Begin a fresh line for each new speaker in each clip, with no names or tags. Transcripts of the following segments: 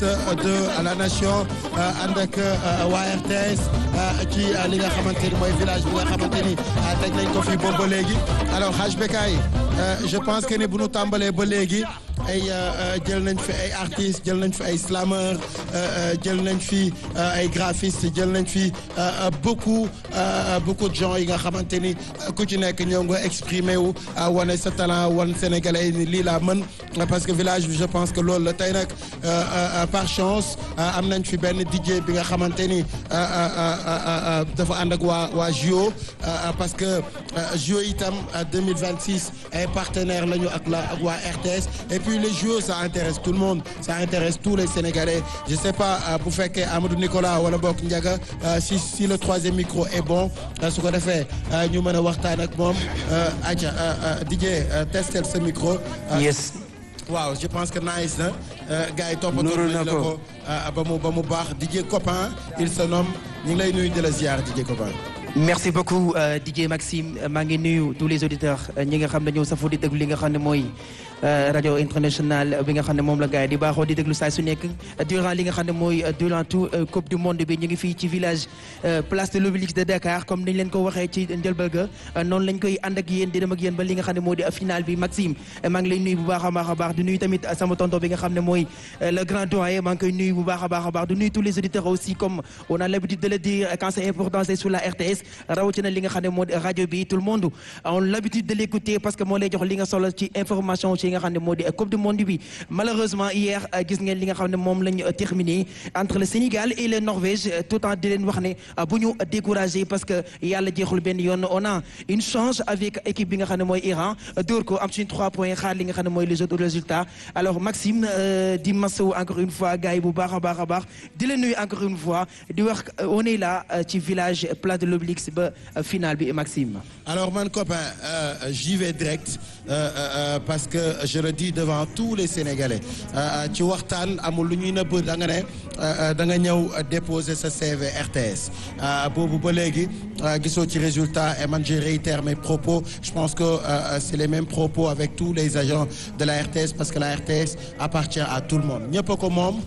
de la nation ànd ak waa RTS ci li nga xamante ni mooy village bi nga xamante ni teg nañ ko fii boobu ba léegi alors Hadj Bekkay je pense que ni bu ñu tàmbalee ba léegi ay jël nañ fi ay artistes jël nañ fi ay slameurs jël nañ fi ay graphistes jël nañ fi beaucoup beaucoup de gens yi nga xamante ni ku ci nekk ñoo nga exprimer wu wane sa talent wan sénégalais ni lii laa mën parce que village bi je pense que loolu la tey nag par chance am nañ fi benn DJ bi nga xamante ni dafa ànd ak waa waa JO parce que JO itam 2026 ay partenaires lañu ak la ak waa RTS et puis les JO ça intéresse tout le monde ça intéresse tous les Sénégalais je sais pas bu fekkee Amadou Nicolas wala bokk Ndiaga si si le troisième micro est bon su ko defee ñu mën a waxtaan ak moom aca DJ testel sa micro
yes
waaw je pense que nice na gars yi toppatoo nañ la ko ba mu ba mu baax DJ Copain il se nomme ñu ngi lay nuyu di la ziar DJ Copain
merci beaucoup DJ Maxime maa ngi nuyu tous les auditeurs ñi nga xam ne ñëw safoo di déglu li nga xam ne mooy rajo international bi nga xam ne moom la gars yi di baaxoo di déglu saa su nekk durant li nga xam ne mooy durant tout coupe du monde bi ñu ngi fii ci village place de l'Obélisque de Dakar comme niñ leen ko waxee ci njëlbal ga noonu lañ koy ànd ak yéen di dem ak yéen ba li nga xam ne moo di final bi Maxime maa ngi lay nuyu bu baax a baax a baax di nuyu tamit sama tonton bi nga xam ne mooy le grand doyen maa ngi koy nuyu bu baax a baax a baax di nuyu tous les auditeurs aussi comme on a l'habitude de le dire quand c'est important c'est sur la RTS rawatina li nga xam ne moo di rajo bi tout le monde on l'habitude de l'écouter parce que moo lay jox li nga solo ci information ci nga xam ne moo di coupe du monde bi malheureusement hier gis ngeen li nga xam ne moom lañ terminé entre le Sénégal et le Norvège tout en di leen wax ne bu ñu découragé parce que yàlla jeexul benn yoon on a une chance avec équipe bi nga xam ne mooy Iran dóor ko am suñu trois points xaar li nga xam ne mooy les autres résultats alors Maxime di masawu encore une fois gars yi bu baax a baax a baax di la nuyu encore une fois di wax on est là ci village place de l'Obélisque ba final bi Maxime.
alors man copain j'y vais direct parce que je le dis devant tous les Sénégalais ci waxtaan amul lu ñuy nëbb da nga ne da nga ñëw déposer sa CV RTS boobu ba léegi gisoo ci résultat et man je réitère mes propos je pense que c'est les mêmes propos avec tous les agents de la RTS parce que la RTS appartient à tout le monde ñëpp a ko moom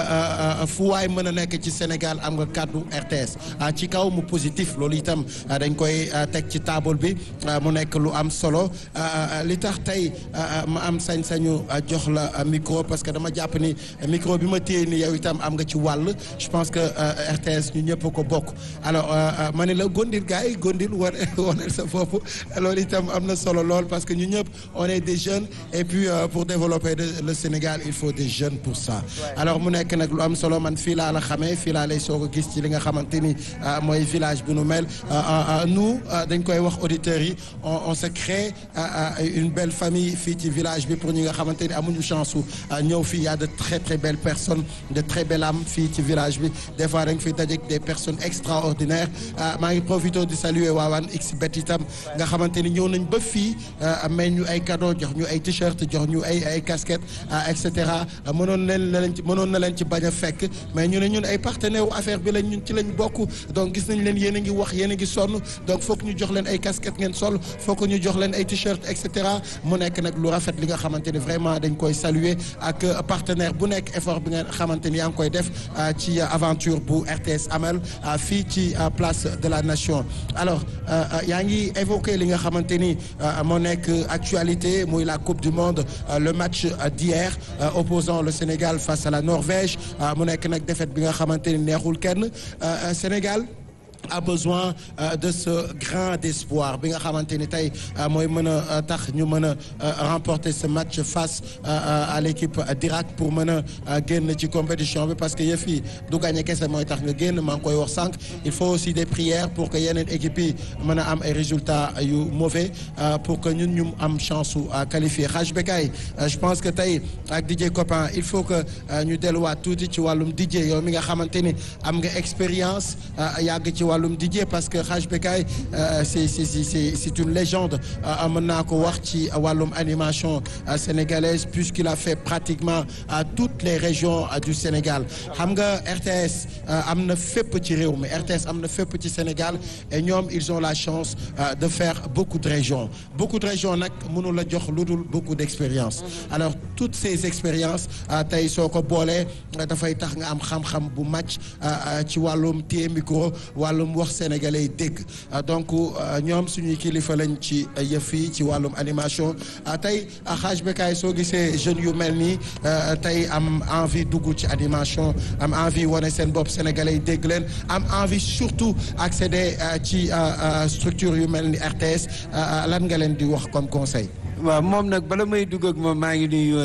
fu waay mën a nekk ci Sénégal am nga kàddu RTS ci kaw mu positif loolu itam dañ koy teg ci table bi mu nekk lu am solo li tax tey ma am sañ-sañu jox la micro parce que dama jàpp ni micro bi ma téye ni yow itam am nga ci wàll je pense que RTS ñu ñëpp ko bokk alors ma ne la gondil gars yi gondil war waneel sa bopp loolu itam am na solo lool parce que ñu ñëpp on est des jeunes et puis pour développer le Sénégal il faut des jeunes pour ça alors mu nekk nag lu am solo man fii laa la xamee fii laa lay soog a gis ci li nga xamante ni mooy village bu nu mel nous dañ koy wax auditeurs yi on se crée une belle famille fii ci village bi pour ñi nga xamante ni amuñu chance su ñëw fii y a de très très belles personnes de très belles âmes fii ci village bi des fois dañ fi dajeek des personnes extraordinaires maa ngi profité di saluer waawaan xbet itam nga xamante ni ñëw nañ ba fii may ñu ay cadeaux jox ñu ay t-shirt jox ñu ay ay casquettes et cetera mënoon leen na leen ci mënoon na leen ci bañ a fekk mais ñu ne ñun ay partenaires affaire bi lañ ñun ci lañ bokk donc gis nañ leen yéen a ngi wax yéen a ngi sonn donc foog ñu jox leen ay casquettes ngeen sol foog ñu jox leen ay t-shirt et cetera mu nekk nag lu rafet li nga xamante ni vraiment dañ koy saluer ak partenaire bu nekk effort bi nga xamante ni yaa ngi koy def ci aventure bu RTS amal fii ci place de la nation alors yaa ngi évoqué li nga xamante ni moo nekk actualité muy la coupe du monde le match d'hier opposant le Sénégal face à la Norvège mu nekk nag défaite bi nga xamante ni neexul kenn Sénégal a besoin euh, de ce grain d'espoir bi nga xamante ni tey mooy mën a tax ñu mën a remporter ce match face à l'équipe d'Irak pour mën a génn ci compétition bi parce que yëf yi du gagné kese mooy tax nga génn maa ngi koy wax sànq il faut aussi des prières pour que yeneen équipe yi mën a am ay résultats yu mauvais pour que ñun ñu am chance su qualifier Hadj Bekkay je pense que tey ak DJ Copain il faut que ñu delluwaat tuuti ci wàllum DJ yow mi nga xamante ni am nga expérience yàgg ci wàllum DJ parce que Hadj Bekay c'est c'est c'est c'est une légende mën naa ko wax ci wàllum animation sénégalaise puisqu'il a fait pratiquement toutes les régions du Sénégal xam nga RTS am na fépp ci réew mi RTS am na fépp ci Sénégal et ñoom ils ont la chance de faire beaucoup de régions beaucoup de régions nag mënu la jox lu dul beaucoup d'expérience alors toutes ces expériences tey soo ko boolee dafay tax nga am xam-xam bu màcc ci wàllum téye micro wàllum wax sénégalais dégg donc ñoom suñuy kilifa lañ ci yëf yi ci wàllum animation tey Hadj Bekay soo gisee jeunes yu mel nii tey am envie dugg ci animation am envie wane seen bopp sénégalais dégg leen am envie surtout accéder ci structure yu mel ni RTS lan nga leen di wax comme conseil.
waaw moom nag bala may dugg ak moom maa ngi nuyu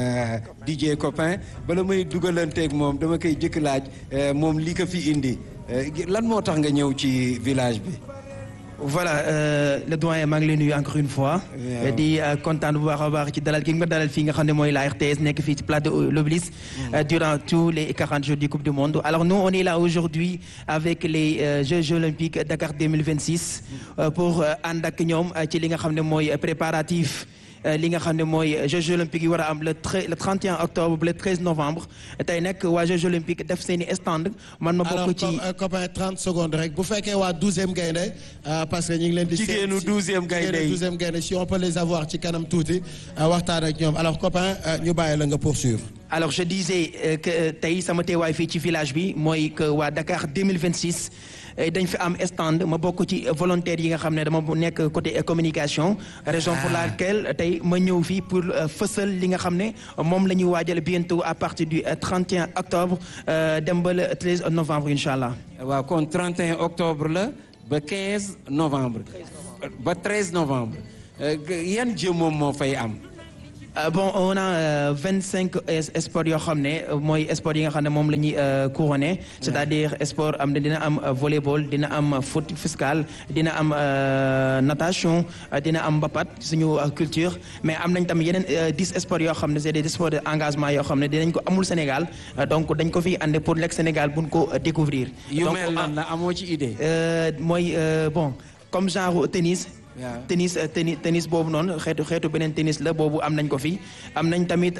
DJ copain bala may dugalanteeg moom dama koy jëkk laaj moom li ko fi indi lan moo tax nga ñëw ci village bi.
voilà le doyen maa ngi lay nuyu encore une fois. di kontaan bu baax a baax ci dalal gi nga dalal fii nga xam ne mooy la RTS nekk fii ci place de l'Obélisque durant tous les 40 jours du Coupe du Monde alors nous on est là aujourd'hui avec les Jeux olympiques Dakar 2026 pour ànd ak ñoom ci li nga xam ne mooy préparatif. li nga xam ne mooy Jeux olympiques yi war a am le le 31 octobre ba le 13 novembre tey nag waa Jeux olympiques def seen i stand man ma bokk ci
alors copain 30 secondes rek bu fekkee waa 12e gaynde parce que ñu ngi leen di.
jigéenu 12e gaynde yi
12e gaynde si on peut les avoir ci kanam tuuti waxtaan ak ñoom alors copain ñu bàyyi la nga poursuivre.
alors je disais que tey sama teewaay fii ci village bi mooy que waa Dakar 2026. dañ fi am stand ma bokk ci volontaires yi nga xam ne dama nekk côté communication raison pour laquelle tey ma ñëw fii pour fësal li nga xam ne moom la ñuy waajal bientôt à partir du 31 octobre dem ba le 13 novembre incha allah.
waaw kon 31 octobre la ba 15 novembre. ba 13 novembre. yan jeu moom moo fay am.
Uh, bon on a vingt cinq sports yoo xam ne mooy sport yi nga xam ne moom la ñuy couronné c'est-à-dire sport am dina am volleyball dina am foot fiscal dina am natation dina am mbapat suñu culture mais am nañ tamit yeneen dix sports yoo xam ne c'est des sports d'engagement yoo xam ne dinañ ko amul Sénégal donc dañ ko fi andi pour lekk Sénégal buñ ko découvrir
yu mel nan la amoo ci idée
mooy bon comme genre tennis tennis tennis tennis boobu noonu xeetu xeetu beneen tennis la boobu am nañ ko fi am nañ tamit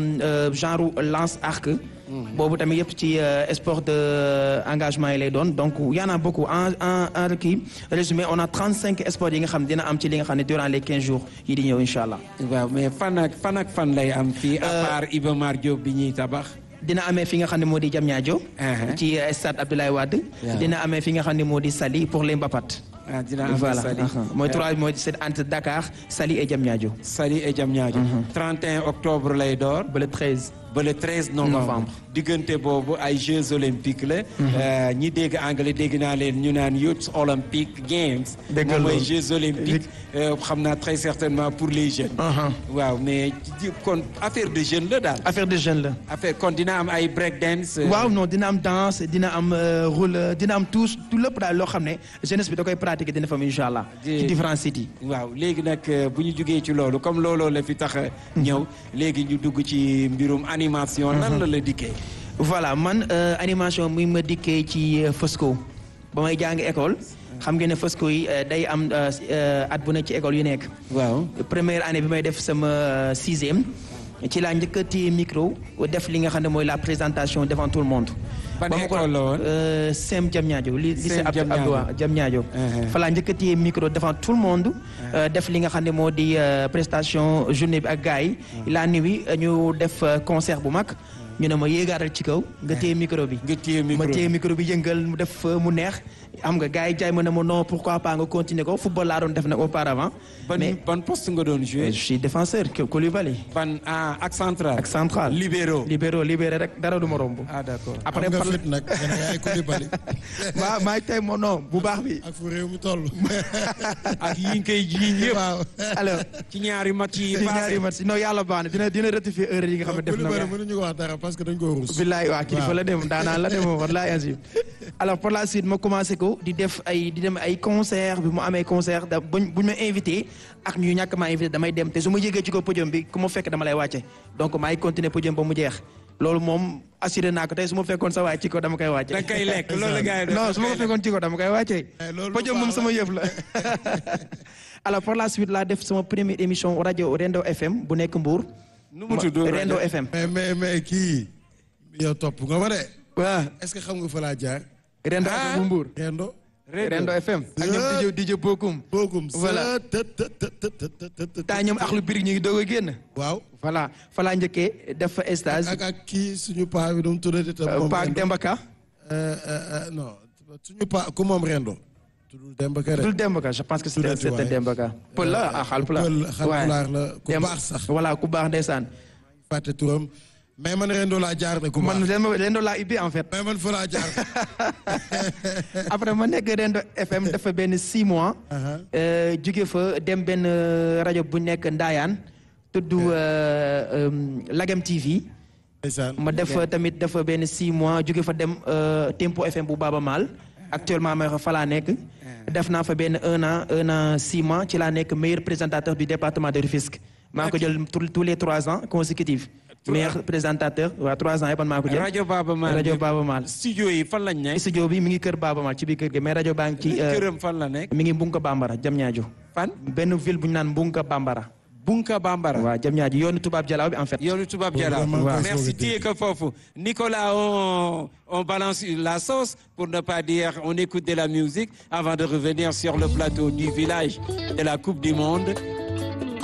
genre lance arc boobu tamit yëpp ci sport de engagement yi lay doon donc y en a beaucoup en en en kii résumé on a 35 sports yi nga xam dina am ci li nga xam ne durant les 15 jours yi di ñëw incha allah.
waaw mais fan ak fan ak fan lay am fii. à part Iba Mar Diop bi ñuy tabax.
dina amee fi nga xam ne moo di Diamniadio. ci stade Abdoulaye Wade. dina amee fi nga xam ne moo di Saly pour les Mbapat.
ah dina am
voilà
Saly
mooy trois mooy c'est entre Dakar Saly et Diamniadio.
Saly et Diamniadio. 31 octobre lay door.
ba le 13.
ba le 13 novembre. diggante boobu ay Jeux olympiques la. ñi dégg anglais dégg naa leen ñu naan Youth Olympic Games.
dégg
moom mooy Jeux olympiques. xam naa très certainement pour les jeunes. waaw mais kon affaire de jeunes la daal.
affaire de jeunes la.
affaire kon dina am ay break dance.
waaw non dina am danse dina am roule dina am tout tout lépp daal loo xam ne jeunesse bi da koy pratiquer dina fa am incha allah. ci différents sites yi.
waaw léegi nag bu ñu jugee ci loolu comme looloo la fi tax a ñëw léegi ñu dugg ci mbirum animation. nan la la dikkee.
voilà man animation muy ma dikkee ci Fosco ba may jàng école. xam ngeen ne Fosco yi day am at bu nekk ci école yu nekk.
waaw
première année bi may def sama sixième. ci laa njëkk a téye micro def li nga xam ne mooy la présentation devant tout le monde.
ban école la woon
Sem Diamniadio li lycée Abdou Diamniadio fa laa njëkk a téye micro devant tout le monde. def li nga xam ne moo di prestation journée bi ak gars yi. la nuit ñu def concert bu mag. ñu ne ma yéegaatal ci kaw nga téye micro bi.
nga téye micro
ma téye micro bi yëngal mu def mu neex. xam nga gars yi jaay ma ne ma non pourquoi pas nga continuer ko football laa doon def nag auparavant.
ban ban poste nga doon jouer.
je suis défenseur Koulibaly.
ban ah ak central.
ak central
libéro.
libéro libéré rek dara du ma romb.
ah d'accord
après nga fit nag yaay Koulibaly.
maa maa ngi tey mo non bu baax bi.
ak fu réew mi toll.
ak yi nga koy jiiñ yëpp.
waaw
alors
ci ñaari match yi
ci ñaari match non yàlla baax na dina dina rectifier erreur yi nga xam ne def na
Koulibaly mënuñu ko wax dara parce que dañ ko ruus.
billaay waa kilifa la dem daanaan la dem wallaay azim alors par la suite ma commencé ko di def ay di dem ay concert bi mu amee concert da buñ buñ ma invité ak ñu ñàkk maa invité damay dem te su ma yëgee ci ko podium bi ku ma fekk dama lay wàcce donc maay continuer podium ba mu jeex loolu moom assuré naa ko tey su ma fekkoon sa waay ci ko dama koy wàcce
da nga koy lekk loolu la gars yi
non su ma ko fekkoon ci ko dama koy wàcce
Eh, loolu
podium
lu
moom
baax
sama yëf la alors par la suite laa def sama première émission rajo Rendo FM bu nekk Mbour
nu mu
Ma-
tudd
Rendo
rajo?
FM
mais mais mais kii yow topp nga ma de
waaw
est-ce que xam nga fa laa jaar
Rendo
Ah.
FM bu Mbour
Rendo
Rendo FM ak ñoom DJ DJ Bokum
boogum
Voilà.
të të të të të të të të
taa ñoom axlu birig ñu ngi doog a génn
waaw
voilà fa laa njëkkee def fa stage
ak ak kii suñu paa bi nu mu tuddati tam moom
Paak
Rendo.
Demba Ka
Euh, euh, euh, non suñu paa ku moom Rendo tuddul Demba Ka de
dul Demba Ka je pense que c'était
Tuddati
c'était
waay.
Demba Ka pël la ah Haalpulaar
Pël Haalpulaar la ku
Demba-
baax sax
voilà ku baax ndeysaan
fàtte turam mais man Rendo laa jaar de ku
man
baax
Rendo Rendo laa ubbi en fait
mais man fa laa jaar
après ma nekk Rendo FM dafa benn six mois
Aha.
euh, jóge fa dem benn euh, rajo bu nekk Ndaayaan tudd euh, euh, Lagem TV
ndeysaan
ma def fa tamit dafa benn six mois jóge fa dem euh, Tempo FM bu Baaba Maal actuellement ma fa laa nekk def naa fa benn un an un an six mois ci laa nekk meilleur présentateur du département de Rufisque maa ngi ko jël tous tous les trois ans consécutifs meilleur présentateur waaw trois ans yëpp man maa ko jël
rajo Baaba Maal
rajo Baaba Maal
studio yi fan lañ nekk
studio bi mi ngi kër Baaba Maal ci biir kër gi mais rajo baa ngi ci euh,
këram fan la nekk
mi ngi Mbunka Bambara Diamniadio
fan
benn ville bu ñu naan Mbunka Bambara
Bunka Bambara
waaw Diamniadio yoonu tubaab jalaaw bi en fait
yoonu tubaab
Bon,
jara
vraiment,
waaw.
merci
merci
téye ko foofu Nicolas on on balance la sauce pour ne pas dire on écoute de la musique avant de revenir sur le plateau du village de la Coupe du Monde